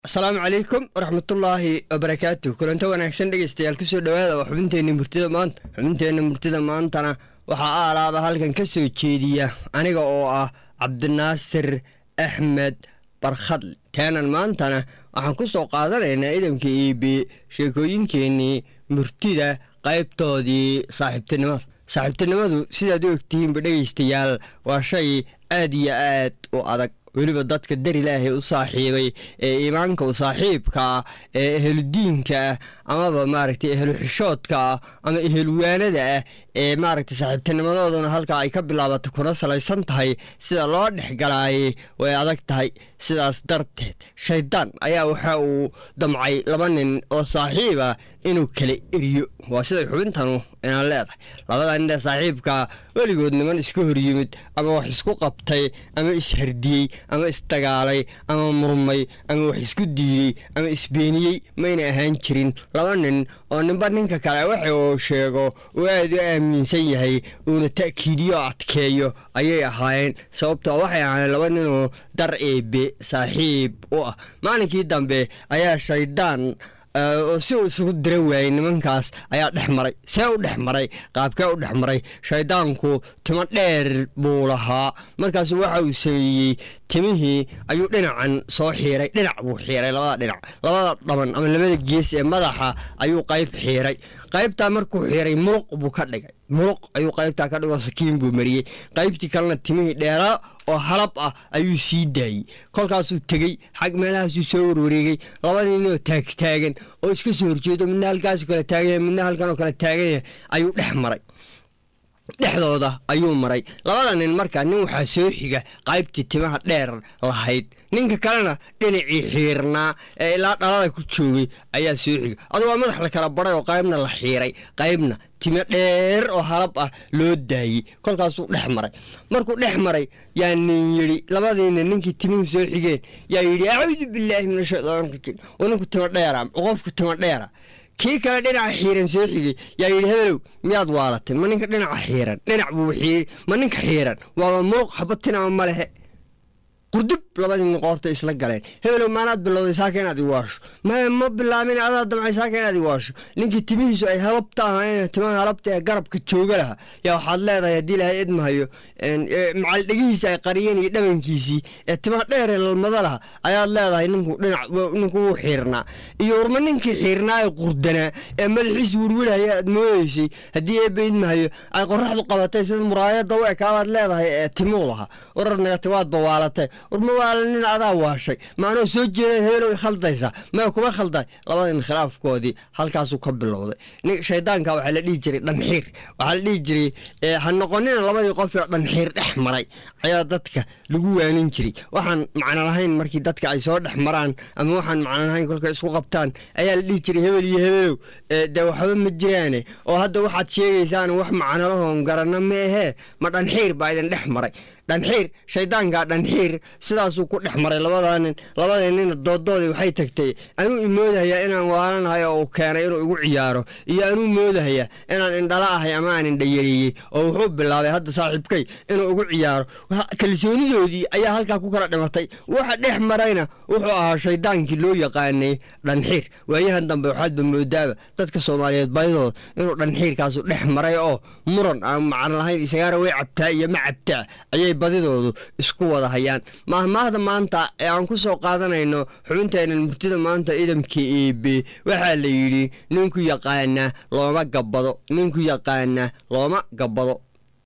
asalaamu calaykum waraxmatullaahi wabarakaatu kulanto wanaagsan dhegeystayaal kusoo dhowaada waa xubinteenna murtida maanta xubinteenna murtida maantana waxaa aalaaba halkan ka soo jeediya aniga oo ah cabdinaasir axmed barkhadle taanan maantana waxaan ku soo qaadanaynaa idamka iibi sheekooyinkeennii murtida qaybtoodii saaxiibtinimada saaxiibtinimadu sidaad u ogtihiinba dhegeystayaal waa shay aad iyo aad u adag weliba dadka dar ilaahay u saaxiibay ee iimaanka u saaxiibka ah ee eheludiinka ah amaba maaragtay ehelu xishoodka ah ama ehelwaanada ah ee maaragtay saaxiibtinimadooduna halkaa ay ka bilaabatay kuna salaysan tahay sida loo dhexgalaayay way adag tahay sidaas darteed shaydaan ayaa waxa uu damcay laba nin oo saaxiiba inuu kala eriyo waa siday xubintanu inaan leedahay labada nin ee saaxiibka weligood niman iska horyimid ama wax isku qabtay ama ishardiyey ama isdagaalay ama murmay ama wax isku diiday ama isbeeniyey mayna ahaan jirin laba nin oo ninba ninka kale waxa uu sheego uu aad u aaminsan yahay uuna ta'kiidiyo adkeeyo ayay ahaayeen sababtoo waxay ahaayeen laba ninoo dar eebe saaxiib u ah maalinkii dambe ayaa shaydaan si uu isugu dira waayey nimankaas ayaa dhex maray see u dhex maray qaabkee u dhex maray shaydaanku timo dheer buu lahaa markaasu waxa uu sameeyey timihii ayuu dhinacan soo xiiray dhinac buu xiiray labada dhinac labada dhaban ama labada gees ee madaxa ayuu qayb xiiray qaybtaa markuu xiiray muluq buu ka dhigay muluq ayuu qaybtaa ka dhigoo sakiin buu mariyey qaybtii kalena timihii dheeraa oo halab ah ayuu sii daayey kolkaasuu tegey xag meelahaasuu soo warwareegay laba ninoo taagtaagan oo iska soo horjeedo midna halkaasu kala taaganya midna halkanoo kala taaganya ayuu dhex maray dhexdooda ayuu maray labada nin markaa nin waxaa soo xiga qaybtii timaha dheer lahayd ninka kalena dhinacii xiirnaa ee ilaa dhalada ku joogay ayaa soo xiga adu waa madax la kala baray oo qaybna la xiiray qaybna timo dheer oo halab ah loo daayey kolkaasuu dhex maray markuu dhex maray yaa nin yidhi labadiina ninkii timihii soo xigeen yaa yidhi acuudu bilaahi min ashaytaan rajiim oo ninku timo dheera qofku timo dheera kii kale dhinaca xiiran soo xigay yaa yidhi hebelow miyaad waalatay ma ninka dhinaca xiiran dhinac buu ma ninka xiiran waaba muluq xabatinama ma lehe qurdub labadii nin qoorta isla galeen hebelow maanaad bilowday saaka inaad iwaasho maya ma bilaabin adaa damcay saaka inaad iwaasho ninkii timihiisu ay halabta ahaayeen timaha halabta ee garabka jooga laha yaa waxaad leedahay haddii ilahay idmahayo macal dhegihiisa ay qariyeen iyo dhabankiisii ee timaha dheer ee lalmada laha ayaad leedahay ninku dhinac ninku wuu xiirnaa iyo warma ninkii xiirnaa ee qurdanaa ee madaxiisu werwelhaya aad moodeysay haddii eebba idmahayo ay qoraxdu qabatay sida muraayada u ekaabaad leedahay ee timuu laha warar nagati waad bawaalatay warma waala nin adaa waashay maanoo soo jeeda hebelow khaldaysaa maya kuma khalday labada nin khilaafkoodii halkaasuu ka bilowday shaydaanka waxaa la dhihi jiray dhanxiir waxaa la dhihi jiray ha noqonina labadii qofee dhanxiir dhex maray ayaa dadka lagu waanin jiray waxaan macno lahayn markii dadka ay soo dhex maraan ama waxaan macno lahayn kolkay isku qabtaan ayaa la dhihi jiray hebel iyo hebelow dee waxba ma jiraane oo hadda waxaad sheegaysaan wax macno lahoon garanno ma ahee ma dhanxiir baa idin dhex maray dhanxiir shaydaanka dhanxiir sidaasuu ku dhex maray labadaa nin labadii nina dooddoodii waxay tagtay anuu imoodahayaa inaan waalanahay oo uu keenay inuu igu ciyaaro iyo anuu moodahayaa inaan indhala ahay ama aan indhayareeyey oo wuxuu bilaabay hadda saaxiibkay inuu igu ciyaaro kalsoonidoodii ayaa halkaa ku kala dhimatay waxa dhex marayna wuxuu ahaa shaydaankii loo yaqaanay dhanxiir waayahan dambe waxaadba moodaaba dadka soomaaliyeed baydooda inuu dhanxiirkaasu dhex maray oo muran aan macno lahayn isagaara way cabtaa iyo ma cabtaa ayay badidoodu isku wada hayaan maahmaahda maanta ee aan ku soo qaadanayno xubinteenan murtida maanta idamka eebe waxaa la yidhi ninku yaqaana looma gabbado ninku yaqaana looma gabbado